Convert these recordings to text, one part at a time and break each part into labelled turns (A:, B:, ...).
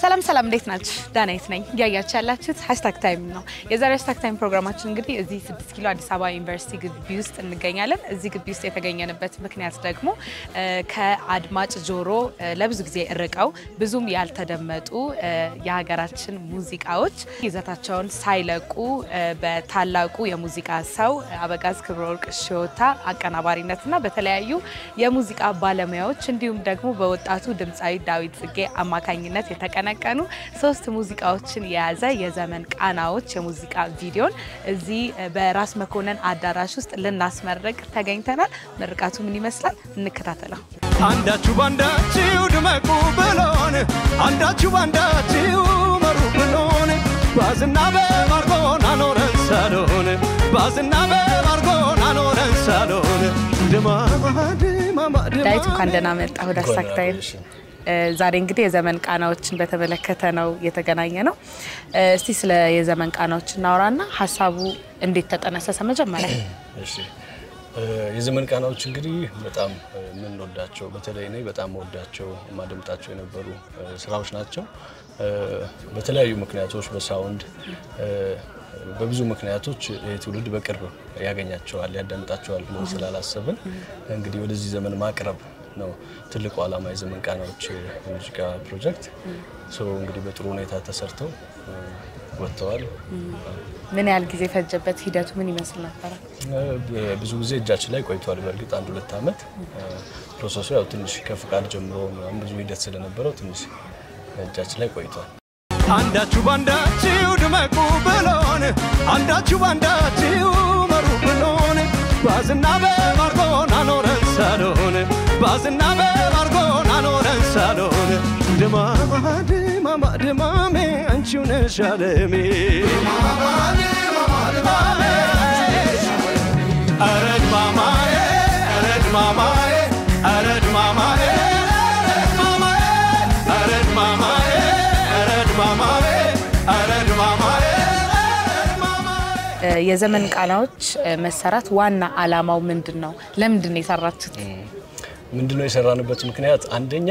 A: ሰላም ሰላም፣ እንዴት ናችሁ? ዳናይት ነኝ። እያያችሁ ያላችሁት ሀሽታግ ታይም ነው። የዛሬ ሀሽታግ ታይም ፕሮግራማችን እንግዲህ እዚህ 6 ኪሎ አዲስ አበባ ዩኒቨርሲቲ ግቢ ውስጥ እንገኛለን። እዚህ ግቢ ውስጥ የተገኘንበት ምክንያት ደግሞ ከአድማጭ ጆሮ ለብዙ ጊዜ ርቀው ብዙም ያልተደመጡ የሀገራችን ሙዚቃዎች ይዘታቸውን ሳይለቁ በታላቁ የሙዚቃ ሰው አበጋዝ ክብረወርቅ ሽዮታ አቀናባሪነትና በተለያዩ የሙዚቃ ባለሙያዎች እንዲሁም ደግሞ በወጣቱ ድምፃዊ ዳዊት ጽጌ አማካኝነት የተቀነቀኑ ሶስት ሙዚቃዎችን የያዘ የዘመን ቃናዎች የሙዚቃ ቪዲዮን እዚህ በራስ መኮንን አዳራሽ ውስጥ ልናስመርቅ ተገኝተናል። ምርቃቱ ምን ይመስላል? እንከታተለው።
B: አንዳችሁ ባንዳችሁ ድመቁ ብሎን አንዳችሁ ባንዳችሁ መሩ ብሎን ባዝና በማርጎን አኖረን ሳሎን ባዝና በማርጎን አኖረን ሳሎን ድማማ ድማማ
A: ዳዊት እንኳን ደህና መጣ ወደ ሀሽታግ ታይም። ዛሬ እንግዲህ የዘመን ቃናዎችን በተመለከተ ነው የተገናኘ ነው። እስቲ ስለ የዘመን ቃናዎች እናውራና ሀሳቡ እንዴት ተጠነሰሰ? መጀመሪያ
C: እሺ የዘመን ቃናዎች እንግዲህ በጣም የምንወዳቸው በተለይ እኔ በጣም ወዳቸው የማደምጣቸው የነበሩ ስራዎች ናቸው። በተለያዩ ምክንያቶች በሳውንድ በብዙ ምክንያቶች ይህ ትውልድ በቅርብ ያገኛቸዋል ያዳምጣቸዋል ብለን ስላላሰብን እንግዲህ ወደዚህ ዘመን ማቅረብ ነው ትልቁ ዓላማ የዘመን ቃናዎች የሙዚቃ ፕሮጀክት። እንግዲህ በጥሩ ሁኔታ ተሰርተው ወጥተዋል።
A: ምን ያህል ጊዜ ፈጀበት? ሂደቱ ምን ይመስል ነበረ?
C: ብዙ ጊዜ እጃችን ላይ ቆይቷል። በእርግጥ አንድ ሁለት ዓመት ፕሮሰሱ ያው ትንሽ ከፍቃድ ጀምሮ ምናምን ብዙ ሂደት ስለነበረው ትንሽ እጃችን ላይ ቆይቷል።
B: አንዳችሁ ባንዳችሁ ድመቁ ብሎን አንዳችሁ ባንዳችሁ መሩ ብሎን ባዝና በማርጎን አኖረን ሳሎን ባዝና በማርጎን አኖረን ሳሎን ድማማ ድማማ ድማሜ አንቺው ነሽ አለሜ ኧረ ድማማዬ ኧረ ድማማዬ ኧረ ድማማዬ ኧረ ድማማዬ ኧረ ድማማዬ ኧረ ድማማዬ
A: የዘመን ቃናዎች መሰራት ዋና አላማው ምንድን ነው? ለምንድን ነው የሰራችሁት?
C: ምንድነው የሰራንበት ምክንያት አንደኛ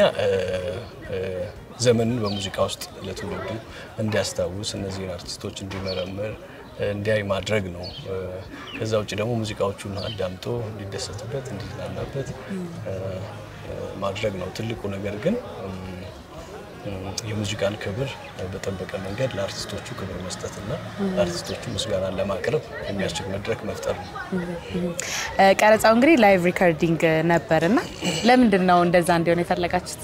C: ዘመንን በሙዚቃ ውስጥ ለትውልዱ እንዲያስታውስ እነዚህን አርቲስቶች እንዲመረምር እንዲያይ ማድረግ ነው። ከዛ ውጭ ደግሞ ሙዚቃዎቹን አዳምጦ እንዲደሰትበት እንዲዝናናበት ማድረግ ነው ትልቁ ነገር ግን የሙዚቃን ክብር በጠበቀ መንገድ ለአርቲስቶቹ ክብር መስጠትና ለአርቲስቶቹ ምስጋናን ለማቅረብ የሚያስችል መድረክ መፍጠር ነው።
A: ቀረጻው እንግዲህ ላይቭ ሪከርዲንግ ነበርና ለምንድን ነው እንደዛ እንዲሆን የፈለጋችሁት?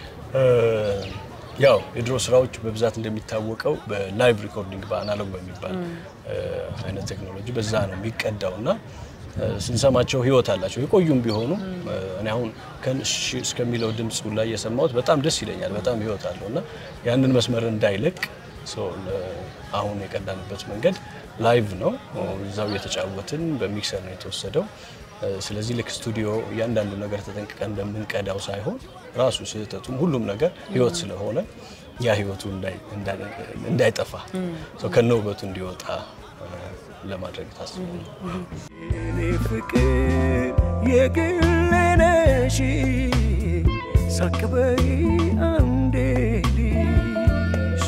C: ያው የድሮ ስራዎች በብዛት እንደሚታወቀው በላይቭ ሪኮርዲንግ በአናሎግ በሚባል አይነት ቴክኖሎጂ በዛ ነው የሚቀዳው እና ስንሰማቸው ህይወት አላቸው የቆዩም ቢሆኑ እኔ አሁን ከንሽ እስከሚለው ድምፁ ላይ የሰማሁት በጣም ደስ ይለኛል። በጣም ህይወት አለው እና ያንን መስመር እንዳይለቅ አሁን የቀዳንበት መንገድ ላይቭ ነው። እዛው እየተጫወትን በሚክሰር ነው የተወሰደው። ስለዚህ ልክ ስቱዲዮ እያንዳንዱ ነገር ተጠንቅቀን እንደምንቀዳው ሳይሆን ራሱ ስህተቱም ሁሉም ነገር ህይወት ስለሆነ ያ ህይወቱ እንዳይጠፋ ከነ ውበቱ እንዲወጣ ለማድረግ ታስቦ ነው።
B: የኔ ፍቅር የግሌ ነሽ ሳቅበይ አንዴ ልሽ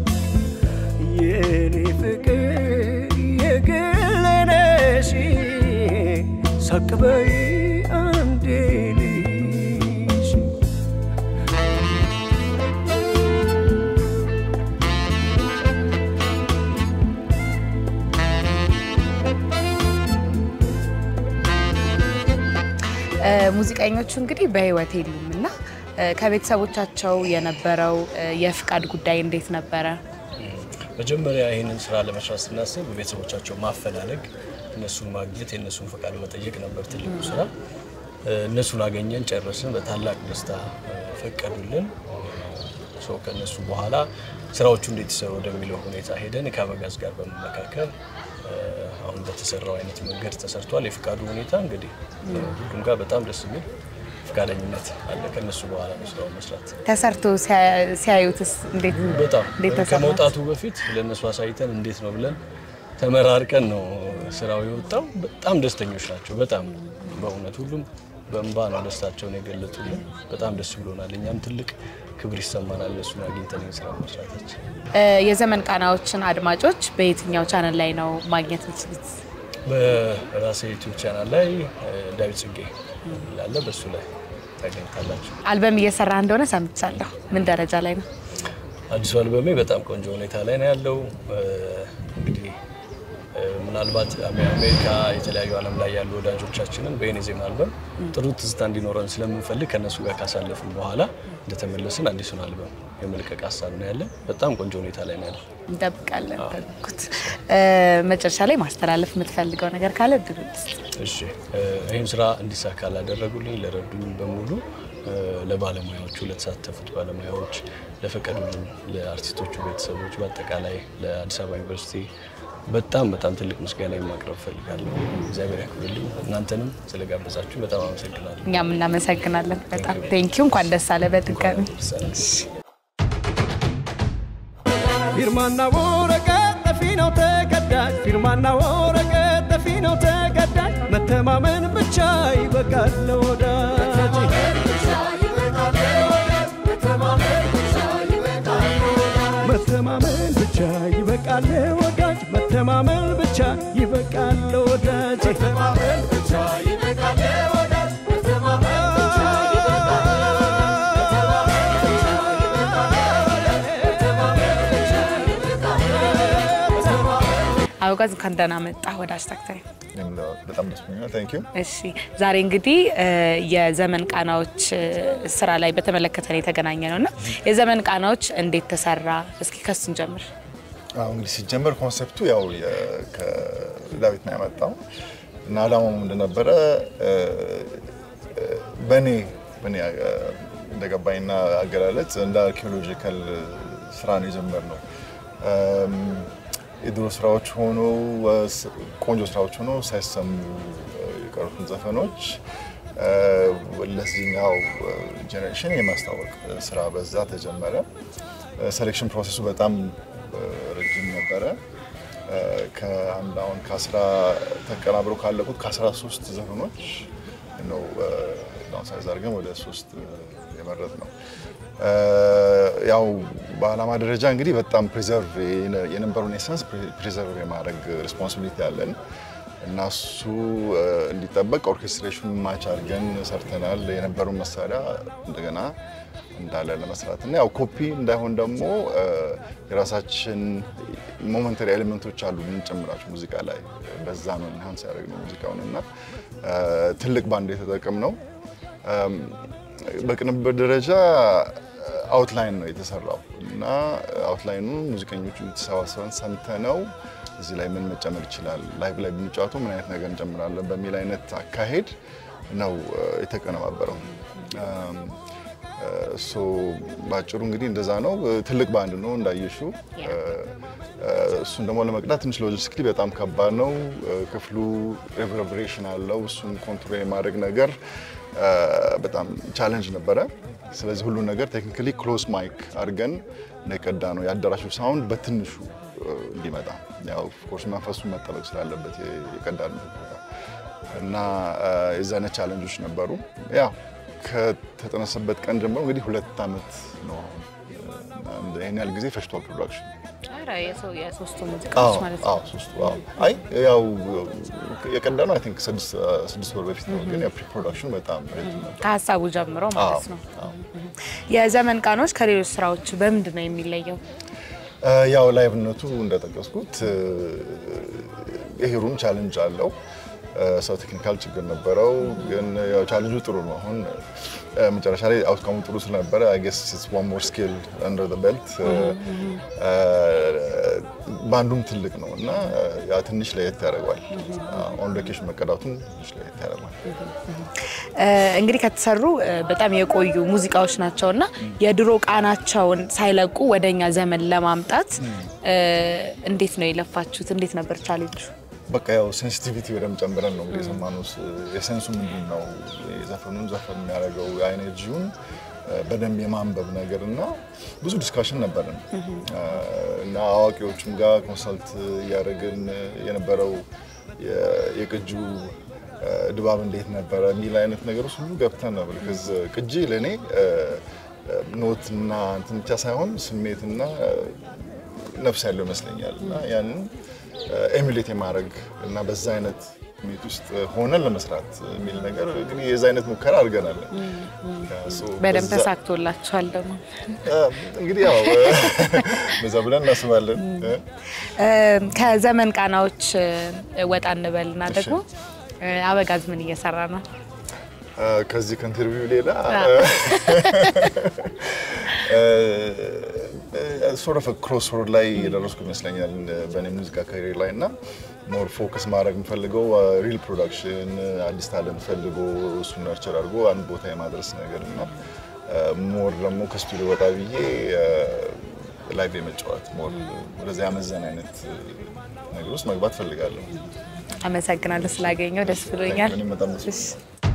B: የኔ ፍቅር የግሌ ነሽ ሳቅበይ አንዴ ልሽ
A: ሙዚቀኞቹ እንግዲህ በህይወት የሉም እና ከቤተሰቦቻቸው የነበረው የፍቃድ ጉዳይ እንዴት ነበረ?
C: መጀመሪያ ይህንን ስራ ለመስራት ስናስብ ቤተሰቦቻቸው ማፈላለግ፣ እነሱን ማግኘት፣ የእነሱን ፈቃድ መጠየቅ ነበር ትልቁ ስራ። እነሱን አገኘን፣ ጨረስን። በታላቅ ደስታ ፈቀዱልን። ሰው ከእነሱ በኋላ ስራዎቹ እንዴት ይሰሩ ወደሚለው ሁኔታ ሄደን ከአበጋዝ ጋር በመመካከል አሁን በተሰራው አይነት መንገድ ተሰርቷል። የፍቃዱ ሁኔታ እንግዲህ ሁሉም ጋር በጣም ደስ የሚል ፈቃደኝነት አለ። ከነሱ በኋላ ነው ስራውን መስራት
A: ተሰርቶ ሲያዩትስ እንዴት
C: በጣም
A: እንዴት ተሰማት?
C: ከመውጣቱ በፊት ለእነሱ አሳይተን እንዴት ነው ብለን ተመራርቀን ነው ስራው የወጣው። በጣም ደስተኞች ናቸው። በጣም በእውነት ሁሉም በእንባ ነው ደስታቸውን የገለጡልን። በጣም ደስ ብሎናል። እኛም ትልቅ ክብር ይሰማናል እነሱን አግኝተን ስራ መስራታችን።
A: እ፣ የዘመን ቃናዎችን አድማጮች በየትኛው ቻናል ላይ ነው ማግኘት የምትችሉት?
C: በራሴ ዩቲዩብ ቻናል ላይ እ፣ ዳዊት ጽጌ ላለ በሱ ላይ ታገኝታላችሁ።
A: አልበም እየሰራ እንደሆነ ሰምቻለሁ። ምን ደረጃ ላይ ነው?
C: አዲሱ አልበሜ በጣም ቆንጆ ሁኔታ ላይ ነው ያለው። እ፣ እንግዲህ እ፣ ምናልባት አሜ- አሜሪካ የተለያዩ ዓለም ላይ ያሉ ወዳጆቻችንን በየኔ ዜማ አልበም ጥሩ ትዝታ እንዲኖረን ስለምንፈልግ ከእነሱ ጋር ካሳለፍን በኋላ እንደተመለስን አዲሱን አልበም የመልቀቅ ሀሳብ ነው ያለን። በጣም ቆንጆ ሁኔታ ላይ ነው ያለን።
A: እንጠብቃለን። በጉጉት እ፣ መጨረሻ ላይ ማስተላለፍ የምትፈልገው ነገር ካለ እድሉ ልስጥ።
C: እሺ እ፣ ይህን ስራ እንዲሳካ ላደረጉልኝ ለረዱኝ በሙሉ እ፣ ለባለሙያዎቹ፣ ለተሳተፉት ባለሙያዎች፣ ለፈቀዱልኝ ለአርቲስቶቹ ቤተሰቦች፣ በአጠቃላይ ለአዲስ አበባ ዩኒቨርሲቲ በጣም በጣም ትልቅ ምስጋና ማቅረብ ፈልጋለሁ። እግዚአብሔር ያክብርልኝ። እናንተንም ስለጋበዛችሁ በጣም አመሰግናለሁ።
A: እኛም እናመሰግናለን በጣም ቴንኪዩ። እንኳን ደስ አለ በድጋሚ
B: ፊርማና ወረቀት ጠፊ ነው ተቀዳጅ ፊርማና ወረቀት ጠፊ ነው ተቀዳጅ መተማመን ብቻ ይበቃል ለወዳጅ መተማመን ብቻ ይበቃል ለወዳጅ መተማመን ብቻ ይበቃል ለወዳጅ መተማመን ብቻ ይበቃል ለወዳጅ መተማመን ብቻ
A: አበጋዝ እንኳን ደህና መጣ ወደ አስታክታይ።
D: እኔም በጣም ደስ ብሎኛል። ታንክ ዩ።
A: እሺ ዛሬ እንግዲህ እ፣ የዘመን ቃናዎች እ፣ ስራ ላይ በተመለከተ ነው የተገናኘ ነው እና የዘመን ቃናዎች እንዴት ተሰራ? እስኪ ከሱን ጀምር።
D: አሁ እንግዲህ ሲጀመር ኮንሰፕቱ ያው የ- ከዳዊት ነው ያመጣው እና አላማው እንደነበረ እ፣ እ፣ በእኔ በእኔ እ፣ እንደገባኝና አገላለጽ እንደ አርኪኦሎጂካል ስራ ነው የጀመርነው። እም፣ የድሮ ስራዎች ሆኖ እ፣ ስ- ቆንጆ ስራዎች ሆኖ ሳይሰሙ እ፣ የቀሩትን ዘፈኖች እ፣ ለዚህኛው ጄኔሬሽን የማስታወቅ ስራ በዛ ተጀመረ። ሴሌክሽን ፕሮሰሱ በጣም እ፣ ረጅም ነበረ። እ፣ ከአንድ አሁን ከአስራ ተቀናብረው ካለቁት ከአስራ ሶስት ዘፈኖች ነው ዳውንሳይዝ አድርገን ወደ ሶስት የመረጥ ነው። እ፣ ያው በዓላማ ደረጃ እንግዲህ በጣም ፕሪዘርቭ የነበረውን ኤሰንስ ፕሪዘርቭ የማድረግ ሪስፖንሲቢሊቲ አለን እና እሱ እ፣ እንዲጠበቅ ኦርኬስትሬሽን ማች አድርገን ሰርተናል። የነበረውን መሳሪያ እንደገና እንዳለ ለመስራት እና ያው ኮፒ እንዳይሆን ደግሞ እ፣ የራሳችን ሞመንተሪ ኤሌመንቶች አሉ የምንጨምራቸው ሙዚቃ ላይ በዛ ነው ኢንሃንስ ያደረግነው ሙዚቃውን እና እ፣ ትልቅ ባንድ የተጠቀም ነው። በቅንብር ደረጃ አውትላይን ነው የተሰራው እና አውትላይኑ ሙዚቀኞቹ ተሰባስበን ሰምተነው እዚህ ላይ ምን መጨመር ይችላል፣ ላይቭ ላይ ብንጫወቱ ምን አይነት ነገር እንጨምራለን በሚል አይነት አካሄድ ነው እ፣ የተቀነባበረው። እም፣ እ፣ ሶ በአጭሩ እንግዲህ እንደዛ ነው። እ፣ ትልቅ ባንድ ነው እንዳየሹ። እሱን ደግሞ ለመቅዳት ትንሽ ሎጂስቲክሊ በጣም ከባድ ነው። እ፣ ክፍሉ ሪቨርብሬሽን አለው። እሱን ኮንትሮል የማድረግ ነገር እ፣ በጣም ቻለንጅ ነበረ። ስለዚህ ሁሉ ነገር ቴክኒካሊ ክሎዝ ማይክ አድርገን ነው የቀዳ ነው የአዳራሹ ሳውንድ በትንሹ እ፣ እንዲመጣ ያው ኦፍኮርስ መንፈሱ መጠበቅ ስላለበት የቀዳ ነው እና እ፣ የዛ አይነት ቻለንጆች ነበሩ። ያው ከተጠነሰበት ቀን ጀምሮ እንግዲህ ሁለት ዓመት ነው አሁን እና እንደ- ይህን ያህል ጊዜ ፈጅቷል ፕሮዳክሽን
A: ኧረ የሰው የሶስቱ ሙዚቃዎች ማለት ነው።
D: አዎ ሶስቱ አዎ። አይ ያው የቀዳ ነው አይ ቲንክ ስድስት ስድስት ወር በፊት ነው፣ ግን የፕሪ ፕሮዳክሽኑ በጣም ረጅም ነበር።
A: ከሀሳቡ ጀምሮ ማለት
D: አዎ፣
A: ነው።
D: አዎ።
A: የዘመን ቃኖች ከሌሎች ስራዎች በምንድን ነው የሚለየው?
D: እ፣ ያው ላይቭነቱ እንደጠቀስኩት እ፣ ይሄ ሩም ቻለንጅ አለው። እ፣ ሰው ቴክኒካል ችግር ነበረው፣ ግን ያው ቻለንጁ ጥሩ ነው። አሁን እ፣ መጨረሻ ላይ አውትካሙ ጥሩ ስለነበረ አይ ጌስ ኢትስ ዋን ሞር ስኪል አንደር ዘ ቤልት። ባንዱም ትልቅ ነው እና ያ ትንሽ ለየት ያደርገዋል። ኦን ሎኬሽን መቀዳቱም ትንሽ ለየት ያደርገዋል።
A: እ፣ እንግዲህ ከተሰሩ እ፣ በጣም የቆዩ ሙዚቃዎች ናቸው እና የድሮ ቃናቸውን ሳይለቁ ወደኛ ዘመን ለማምጣት እ፣ እንዴት ነው የለፋችሁት? እንዴት ነበር ቻሌንጁ?
D: በቃ ያው ሴንሲቲቪቲ በደንብ ጨምረን ነው እንግዲህ የሰማነው። የሴንሱ ምንድን ነው የዘፈኑን ዘፈን የሚያደርገው የኤነርጂውን በደንብ የማንበብ ነገር እና ብዙ ዲስካሽን ነበረን እና አዋቂዎቹም ጋር ኮንሰልት እያደረግን የነበረው የ- የቅጁ ድባብ እንዴት ነበረ የሚል አይነት ነገሮች ሁሉ ገብተን ነው። ቢኮዝ ቅጂ ለእኔ ኖትና እንትን ብቻ ሳይሆን ስሜትና ነፍስ ያለው ይመስለኛል እና ያንን ኤሚሌት የማድረግ እና በዛ አይነት ስሜት ውስጥ ሆነን ለመስራት የሚል ነገር እንግዲህ የዛ አይነት ሙከራ አድርገናል።
A: በደንብ ተሳክቶላችኋል ደግሞ
D: እንግዲህ ያው በዛ ብለን እናስባለን።
A: ከዘመን ቃናዎች ወጣ እንበልና ደግሞ አበጋዝ ምን እየሰራ ነው?
D: ከዚህ ከኢንተርቪው ሌላ ሶርፍ ክሮስ ሮድ ላይ የደረስኩ ይመስለኛል በእኔ ሙዚቃ ካሪር ላይ እና ሞር ፎከስ ማድረግ የምፈልገው ሪል ፕሮዳክሽን አዲስ ታለንት ፈልጎ እሱን ነርቸር አድርጎ አንድ ቦታ የማድረስ ነገር እና ሞር ደግሞ ከስቱዲዮ ወጣ ብዬ ላይቭ የመጫወት ሞር ወደዚያ ያመዘን አይነት ነገር ውስጥ መግባት ፈልጋለሁ።
A: አመሰግናለሁ ስላገኘው ደስ ብሎኛል።
D: እኔም በጣም ደስ
A: እሺ።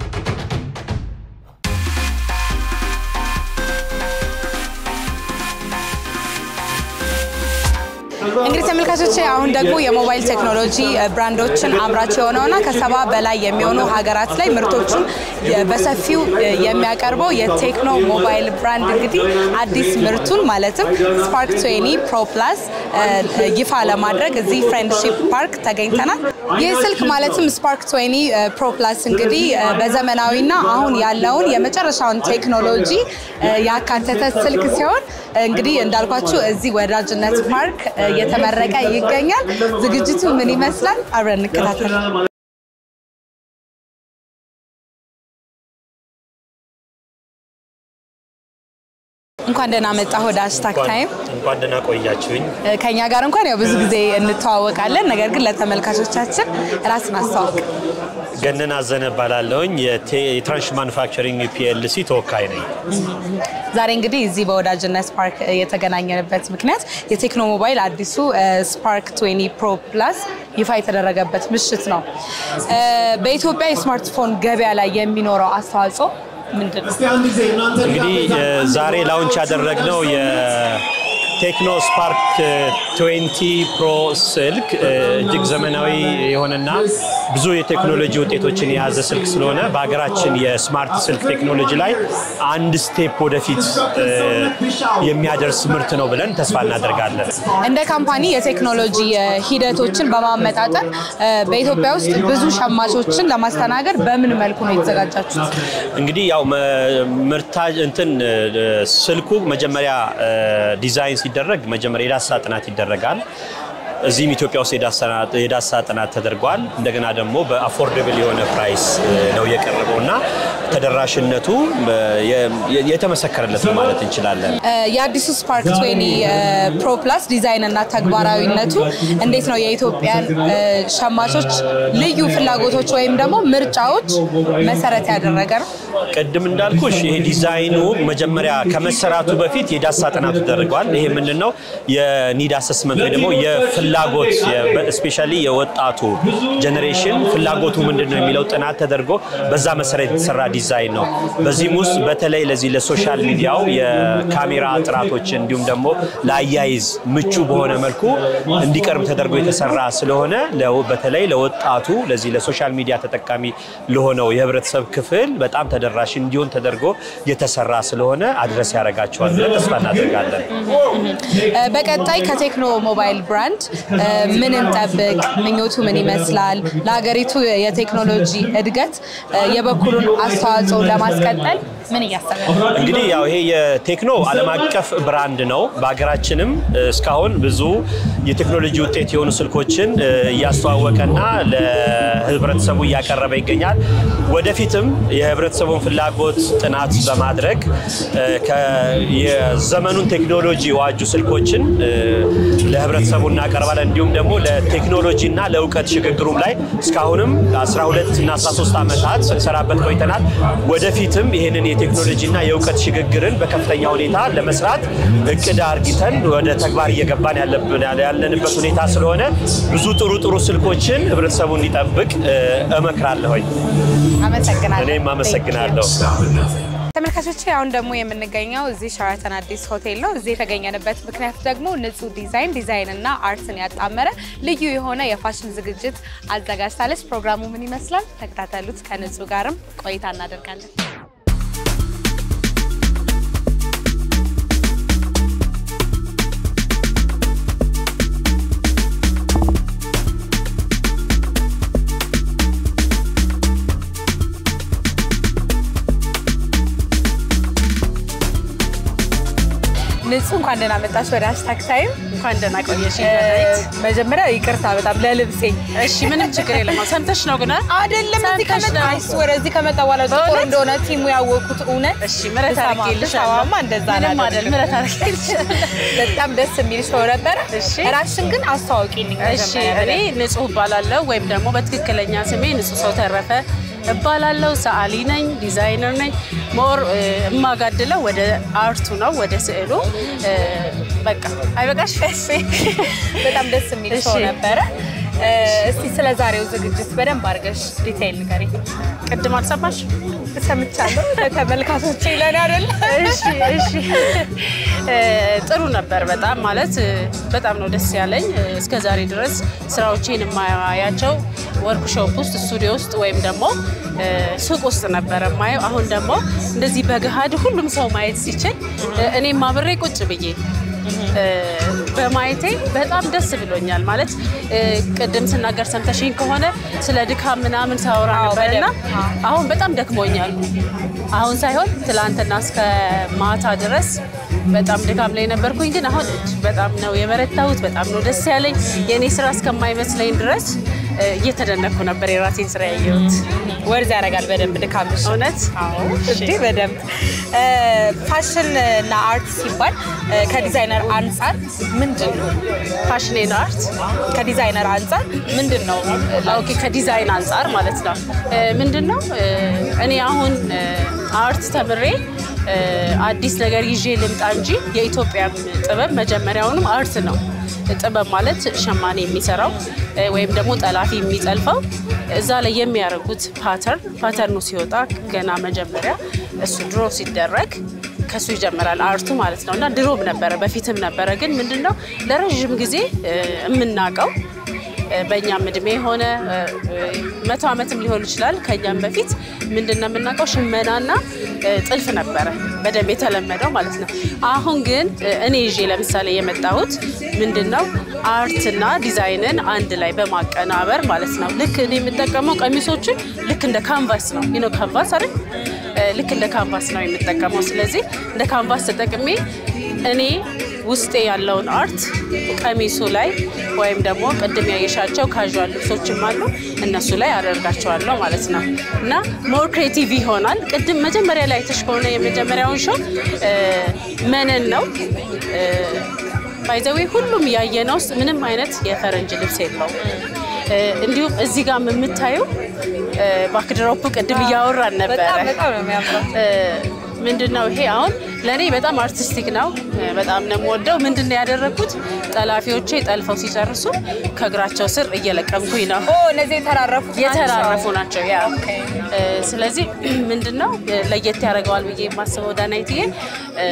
A: እንግዲህ ተመልካቾች አሁን ደግሞ የሞባይል ቴክኖሎጂ ብራንዶችን አምራች የሆነውና ከሰባ በላይ የሚሆኑ ሀገራት ላይ ምርቶቹን በሰፊው የሚያቀርበው የቴክኖ ሞባይል ብራንድ እንግዲህ አዲስ ምርቱን ማለትም ስፓርክ ትዌኒ ፕሮ ፕላስ ይፋ ለማድረግ እዚህ ፍሬንድሺፕ ፓርክ ተገኝተናል። ይህ ስልክ ማለትም ስፓርክ ትዌኒ ፕሮ ፕላስ እንግዲህ በዘመናዊና አሁን ያለውን የመጨረሻውን ቴክኖሎጂ ያካተተ ስልክ ሲሆን እንግዲህ እንዳልኳችሁ እዚህ ወዳጅነት ፓርክ እየተመረቀ ይገኛል። ዝግጅቱ ምን ይመስላል? አብረን እንከታተል። እንኳን ደህና መጣህ ወደ ሃሽታግ ታይም።
E: እንኳን ደህና ቆያችሁኝ።
A: ከኛ ጋር እንኳን ያው ብዙ ጊዜ እንተዋወቃለን፣ ነገር ግን ለተመልካቾቻችን ራስን አስተዋውቅ።
E: ገነን አዘነ እባላለሁኝ የትራንሽ ማኑፋክቸሪንግ ፒኤልሲ ተወካይ ነኝ።
A: ዛሬ እንግዲህ እዚህ በወዳጅነት ፓርክ የተገናኘንበት ምክንያት የቴክኖ ሞባይል አዲሱ ስፓርክ 20 ፕሮ ፕላስ ይፋ የተደረገበት ምሽት ነው። በኢትዮጵያ የስማርትፎን ገበያ ላይ የሚኖረው አስተዋጽኦ ምንድን ነው?
E: እንግዲህ ዛሬ ላውንች ያደረግነው የቴክኖ ስፓርክ 20 ፕሮ ስልክ እጅግ ዘመናዊ የሆነና ብዙ የቴክኖሎጂ ውጤቶችን የያዘ ስልክ ስለሆነ በሀገራችን የስማርት ስልክ ቴክኖሎጂ ላይ አንድ ስቴፕ ወደፊት የሚያደርስ ምርት ነው ብለን ተስፋ እናደርጋለን።
A: እንደ ካምፓኒ የቴክኖሎጂ ሂደቶችን በማመጣጠን በኢትዮጵያ ውስጥ ብዙ ሸማቾችን ለማስተናገድ በምን መልኩ ነው የተዘጋጃችሁት?
E: እንግዲህ ያው ምርታ እንትን ስልኩ መጀመሪያ ዲዛይን ሲደረግ መጀመሪያ የዳሰሳ ጥናት ይደረጋል። እዚህም ኢትዮጵያ ውስጥ የዳሰሳ ጥናት ተደርጓል። እንደገና ደግሞ በአፎርደብል የሆነ ፕራይስ ነው የቀረበው እና ተደራሽነቱ የተመሰከረለት ነው ማለት እንችላለን።
A: የአዲሱ ስፓርክ 20 ፕሮ ፕላስ ዲዛይን እና ተግባራዊነቱ እንዴት ነው የኢትዮጵያን ሸማቾች ልዩ ፍላጎቶች ወይም ደግሞ ምርጫዎች መሰረት ያደረገ ነው?
E: ቅድም እንዳልኩሽ ይሄ ዲዛይኑ መጀመሪያ ከመሰራቱ በፊት የዳሰሳ ጥናቱ ተደርጓል። ይሄ ምንድን ነው የኒድ አሰስመንት ወይ ደግሞ የፍላጎት ስፔሻሊ የወጣቱ ጀኔሬሽን ፍላጎቱ ምንድን ነው የሚለው ጥናት ተደርጎ በዛ መሰረት የተሰራ ዲዛይን ነው። በዚህም ውስጥ በተለይ ለዚህ ለሶሻል ሚዲያው የካሜራ ጥራቶች እንዲሁም ደግሞ ለአያይዝ ምቹ በሆነ መልኩ እንዲቀርብ ተደርጎ የተሰራ ስለሆነ በተለይ ለወጣቱ ለዚህ ለሶሻል ሚዲያ ተጠቃሚ ለሆነው የህብረተሰብ ክፍል በጣም ተደራሽ እንዲሆን ተደርጎ የተሰራ ስለሆነ አድረስ ያደርጋቸዋል ብለን ተስፋ እናደርጋለን።
A: በቀጣይ ከቴክኖ ሞባይል ብራንድ ምን እንጠብቅ? ምኞቱ ምን ይመስላል? ለሀገሪቱ የቴክኖሎጂ እድገት የበኩሉን አስተዋጽኦ ለማስቀጠል ምን እያሰበ ነው?
E: እንግዲህ ያው ይሄ የቴክኖ ዓለም አቀፍ ብራንድ ነው። በሀገራችንም እስካሁን ብዙ የቴክኖሎጂ ውጤት የሆኑ ስልኮችን እያስተዋወቀና ለህብረተሰቡ እያቀረበ ይገኛል። ወደፊትም የህብረተሰቡን ፍላጎት ጥናት በማድረግ የዘመኑን ቴክኖሎጂ የዋጁ ስልኮችን ለህብረተሰቡ እናቀርባለን። እንዲሁም ደግሞ ለቴክኖሎጂና ለእውቀት ሽግግሩም ላይ እስካሁንም 12 እና 13 ዓመታት ስንሰራበት ቆይተናል። ወደፊትም ይህንን የቴክኖሎጂና የእውቀት ሽግግርን በከፍተኛ ሁኔታ ለመስራት እቅድ አርጊተን ወደ ተግባር እየገባን ያለንበት ሁኔታ ስለሆነ ብዙ ጥሩ ጥሩ ስልኮችን ህብረተሰቡ እንዲጠብቅ እመክራለሁኝ።
A: አመሰግናለሁ።
E: እኔም አመሰግናለሁ።
A: ተመልካቾች አሁን ደግሞ የምንገኘው እዚህ ሸራተን አዲስ ሆቴል ነው። እዚህ የተገኘንበት ምክንያት ደግሞ ንጹህ ዲዛይን ዲዛይንና አርትን ያጣመረ ልዩ የሆነ የፋሽን ዝግጅት አዘጋጅታለች። ፕሮግራሙ ምን ይመስላል? ተከታተሉት። ከንጹህ ጋርም ቆይታ እናደርጋለን። ንጹህ እንኳን ደህና መጣች ወደ ሃሽታግ ታይም።
F: እንኳን ደህና ቆየሽ።
A: መጀመሪያ ይቅርታ በጣም ለልብሴ
F: እሺ፣ ምንም ችግር የለም። ሰምተሽ ነው ግን
A: አይደለም እዚህ
F: ሰምተሽ
A: ከመጣ
F: ነው።
A: አይስ ወደዚህ ከመጣ በኋላ ጥቁር
F: በእውነት?
A: እንደሆነ ቲሙ ያወቁት እውነት
F: እሺ፣ ምረት
A: ብሰማ-
F: አድርጌልሻለሁ።
A: ብሰማማ እንደዛ
F: ምንም አይደል፣
A: አላደርግም።
F: ምረት አድርጌልሻለሁ።
A: በጣም ደስ የሚል ሾው ነበረ።
F: እሺ።
A: ራስሽን ግን አስተዋውቂልኝ
F: እሺ፣
A: መጀመሪያ
F: እኔ ንጹህ እባላለሁ ወይም ደግሞ በትክክለኛ ስሜ ንጹህ ሰው ተረፈ እባላለሁ። ሰዓሊ ነኝ፣ ዲዛይነር ነኝ። ሞር እ፣ የማጋድለው ወደ አርቱ ነው፣ ወደ ስዕሉ እ፣ በቃ አይበቃሽ?
A: በጣም ደስ የሚል ሾው
F: እሺ።
A: ነበረ። እ፣ እስቲ ስለ ዛሬው ዝግጅት በደንብ አድርገሽ ዲቴይል ንገሪ።
F: ቅድም አልሰማሽ?
A: ሰምቻለሁ። ለተመልካቾቼ ለኔ አይደለ?
F: እሺ እሺ እ፣ ጥሩ ነበር በጣም ማለት እ፣ በጣም ነው ደስ ያለኝ። እ፣ እስከ ዛሬ ድረስ ስራዎቼን የማያቸው ወርክሾፕ ውስጥ ስቱዲዮ ውስጥ ወይም ደግሞ እ፣ ሱቅ ውስጥ ነበረ የማየው። አሁን ደግሞ እንደዚህ በገሃድ ሁሉም ሰው ማየት ሲችል እ፣ እኔም አብሬ ቁጭ ብዬ እ፣ በማየቴ በጣም ደስ ብሎኛል። ማለት እ፣ ቅድም ስናገር ሰምተሽኝ ከሆነ ስለ ድካም ምናምን ሳወራ
A: አዎ፣
F: ነበርና
A: በደንብ።
F: አሁን በጣም ደክሞኛል። አሁን ሳይሆን ትላንትና እስከ ማታ ድረስ በጣም ድካም ላይ ነበርኩኝ። ግን አሁን እጅግ በጣም ነው የበረታሁት። በጣም ነው ደስ ያለኝ። የእኔ ስራ እስከማይመስለኝ ድረስ እ፣ እየተደነኩ ነበር የራሴን ስራ ያየሁት።
A: ወርዝ ያደርጋል በደንብ ድካምሽ።
F: እውነት
A: አዎ እንዴ በደንብ እ፣ ፋሽን እና አርት ሲባል እ፣ ከዲዛይነር አንጻር ምንድን ነው?
F: ፋሽኔን አርት
A: ከዲዛይነር አንጻር ምንድን ነው?
F: ኦኬ ከዲዛይን አንጻር ማለት ነው። ምንድን ነው እ፣ እኔ አሁን እ፣ አርት ተምሬ እ፣ አዲስ ነገር ይዤ ልምጣ እንጂ የኢትዮጵያ ጥበብ መጀመሪያውንም አርት ነው። ጥበብ ማለት ሸማኔ የሚሰራው እ፣ ወይም ደግሞ ጠላፊ የሚጠልፈው እዛ ላይ የሚያደርጉት ፓተርን ፓተርኑ ሲወጣ ገና መጀመሪያ እሱ ድሮ ሲደረግ ከሱ ይጀምራል አርቱ ማለት ነው። እና ድሮም ነበረ በፊትም ነበረ። ግን ምንድነው ለረዥም ጊዜ እ፣ የምናውቀው በእኛም እድሜ የሆነ መቶ ዓመትም ሊሆን ይችላል ከኛም በፊት ምንድን ነው የምናውቀው ሽመናና እ፣ ጥልፍ ነበረ በደንብ የተለመደው ማለት ነው። አሁን ግን እ፣ እኔ ይዤ ለምሳሌ የመጣሁት ምንድን ነው አርትና ዲዛይንን አንድ ላይ በማቀናበር ማለት ነው። ልክ እኔ የምጠቀመው ቀሚሶችን ልክ እንደ ካንቫስ ነው ይኖ ካንቫስ አይደል እ፣ ልክ እንደ ካንቫስ ነው የምጠቀመው። ስለዚህ እንደ ካንቫስ ተጠቅሜ እኔ ውስጤ ያለውን አርት ቀሚሱ ላይ ወይም ደግሞ ቅድም ያየሻቸው ካዥዋል ልብሶችም አሉ እነሱ ላይ አደርጋቸዋለሁ ማለት ነው እና ሞር ክሬቲቭ ይሆናል። ቅድም መጀመሪያ ላይ አይተሽ ከሆነ የመጀመሪያውን ሾው እ፣ መነን ነው ባይዘዌ ሁሉም ያየነው ውስጥ ምንም አይነት የፈረንጅ ልብስ የለውም። እ፣ እንዲሁም እዚህ ጋር የምታየው ባክድሮፕ ቅድም እያወራን ነበረ
A: በጣም በጣም ነው የሚያምረው።
F: ምንድን ነው ይሄ አሁን ለእኔ በጣም አርቲስቲክ ነው። በጣም ነው የምወደው። ምንድን ነው ያደረግኩት? ጠላፊዎቼ ጠልፈው ሲጨርሱ ከእግራቸው ስር እየለቀምኩኝ ነው።
A: ኦ እነዚህ የተራረፉት ናቸው።
F: የተራረፉ ናቸው። ያ
A: ኦኬ።
F: እ፣ ስለዚህ ምንድን ነው ለየት ያደርገዋል ብዬ የማስበው ዳናይትዬ እ፣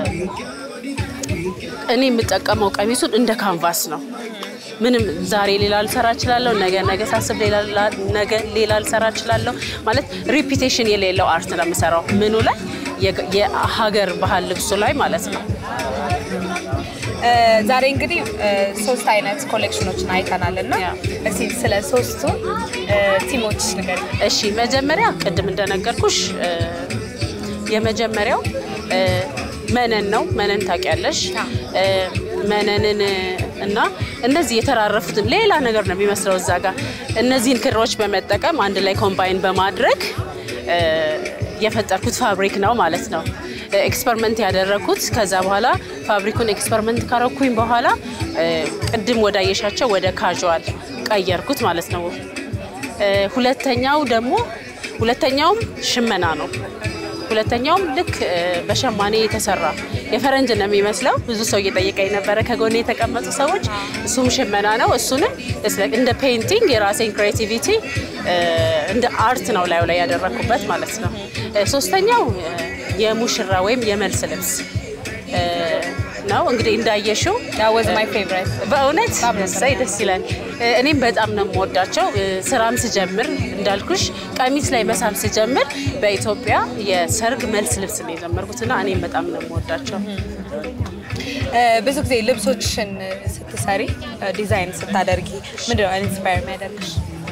F: እኔ የምጠቀመው ቀሚሱን እንደ ካንቫስ ነው። ምንም ዛሬ ሌላ ልሰራ እችላለሁ፣ ነገ ነገ ሳስብ ሌላ ነገ ሌላ ልሰራ እችላለሁ። ማለት ሪፒቴሽን የሌለው አርት ነው የምሰራው። ምኑ ላይ የገ- የሀገር ባህል ልብሱ ላይ ማለት ነው።
A: እ፣ ዛሬ እንግዲህ እ፣ ሶስት አይነት ኮሌክሽኖችን አይተናል እና
F: ያ።
A: እስቲ ስለ ሶስቱ እ፣ ቲሞች ንገሪ።
F: እሺ መጀመሪያ ቅድም እንደነገርኩሽ እ፣ የመጀመሪያው እ፣ መነን ነው። መነን ታውቂያለሽ? እ፣ መነንን እ፣ እና እነዚህ የተራረፉትን ሌላ ነገር ነው የሚመስለው እዛ ጋር እነዚህን ክሮች በመጠቀም አንድ ላይ ኮምባይን በማድረግ እ፣ የፈጠርኩት ፋብሪክ ነው ማለት ነው። ኤክስፐሪመንት ያደረኩት ከዛ በኋላ ፋብሪኩን ኤክስፐሪመንት ካረኩኝ በኋላ እ፣ ቅድም ወዳየሻቸው ወደ ካዥዋል ቀየርኩት ማለት ነው። እ፣ ሁለተኛው ደግሞ ሁለተኛውም ሽመና ነው። ሁለተኛውም ልክ እ፣ በሸማኔ የተሰራ የፈረንጅ ነው የሚመስለው። ብዙ ሰው እየጠየቀኝ ነበረ ከጎኔ የተቀመጡ ሰዎች። እሱም ሽመና ነው። እሱንም it's like እንደ ፔይንቲንግ የራሴን ክሬቲቪቲ እንደ አርት ነው ላዩ ላይ ያደረኩበት ማለት ነው። እ፣ ሶስተኛው እ፣ የሙሽራ ወይም የመልስ ልብስ እ፣ ነው። እንግዲህ እንዳየሽው
A: That was my favorite.
F: በእውነት
A: በጣም ነበር
F: እሰይ ደስ ይላል። እ፣ እኔም በጣም ነው የምወዳቸው። እ፣ ስራም ስጀምር እንዳልኩሽ ቀሚስ ላይ መሳም ስጀምር በኢትዮጵያ የሰርግ መልስ ልብስ ነው የጀመርኩትና እኔም በጣም ነው የምወዳቸው።
A: እ፣ ብዙ ጊዜ ልብሶችን ስትሰሪ እ፣ ዲዛይን ስታደርጊ ምንድነው ኢንስፓየር የሚያደርግሽ?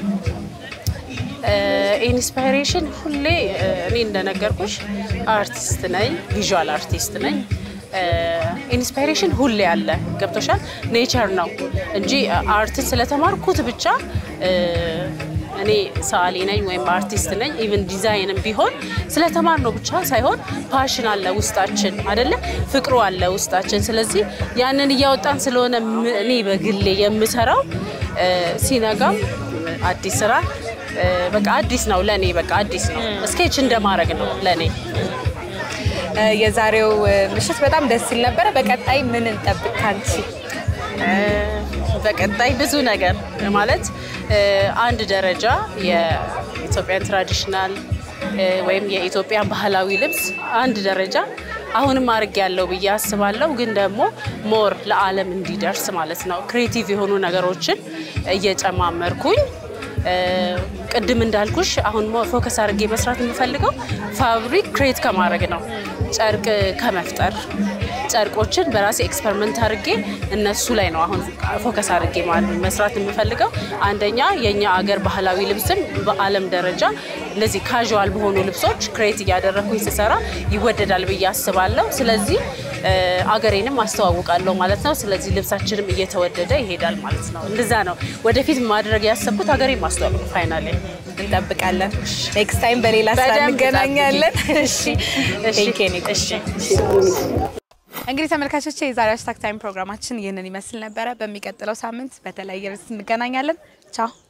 F: ኢንስፓይሬሽን ሁሌ እ፣ እኔ እንደነገርኩሽ አርቲስት ነኝ፣ ቪዥዋል አርቲስት ነኝ። ኢንስፓይሬሽን ሁሌ አለ። ገብቶሻል? ኔቸር ነው እንጂ አርትን ስለተማርኩት ብቻ እ፣ እኔ ሰዓሊ ነኝ ወይም አርቲስት ነኝ ኢቭን ዲዛይንም ቢሆን ስለተማር ነው ብቻ ሳይሆን ፓሽን አለ ውስጣችን አይደለ? ፍቅሩ አለ ውስጣችን። ስለዚህ ያንን እያወጣን ስለሆነ ም- እኔ በግሌ የምሰራው እ፣ ሲነጋም አዲስ ስራ እ፣ በቃ አዲስ ነው ለኔ በቃ አዲስ ነው። ስኬች እንደማድረግ ነው ለኔ።
A: እ፣ የዛሬው እ፣ ምሽት በጣም ደስ ሲል ነበረ። በቀጣይ ምን እንጠብቅ ካንቺ?
F: እ፣ በቀጣይ ብዙ ነገር ማለት እ፣ አንድ ደረጃ የኢትዮጵያን ትራዲሽናል እ፣ ወይም የኢትዮጵያ ባህላዊ ልብስ አንድ ደረጃ አሁንም አድርግ ያለው ብዬ አስባለሁ። ግን ደግሞ ሞር ለዓለም እንዲደርስ ማለት ነው ክሬቲቭ የሆኑ ነገሮችን እየጨማመርኩኝ እ፣ ቅድም እንዳልኩሽ አሁን ሞ- ፎከስ አድርጌ መስራት የምፈልገው ፋብሪክ ክሬት ከማድረግ ነው፣ ጨርቅ ከመፍጠር ጨርቆችን በራሴ ኤክስፐሪመንት አድርጌ እነሱ ላይ ነው አሁን ፎከስ አድርጌ ማ- መስራት የምፈልገው። አንደኛ የእኛ አገር ባህላዊ ልብስም በዓለም ደረጃ እነዚህ ካዥዋል በሆኑ ልብሶች ክሬት እያደረግኩኝ ስሰራ ይወደዳል ብዬ አስባለሁ። ስለዚህ እ፣ አገሬንም አስተዋውቃለሁ ማለት ነው። ስለዚህ ልብሳችንም እየተወደደ ይሄዳል ማለት ነው። እንደዛ ነው ወደፊት ማድረግ ያሰብኩት ሀገሬን ማስተዋወቅ ነው። ፋይናሌ
A: እንጠብቃለን። ኔክስት ታይም በሌላ ስራ
F: በደንብ
A: እንገናኛለን።
F: ጠብቂ።
A: እሺ
F: እሺ፣
A: Thank you, ኒኮ።
F: እሺ።
A: እንግዲህ ተመልካቾቼ የዛሬ ሃሽታግ ታይም ፕሮግራማችን ይህንን ይመስል ነበረ። በሚቀጥለው ሳምንት በተለያየ ርዕስ እንገናኛለን። ቻው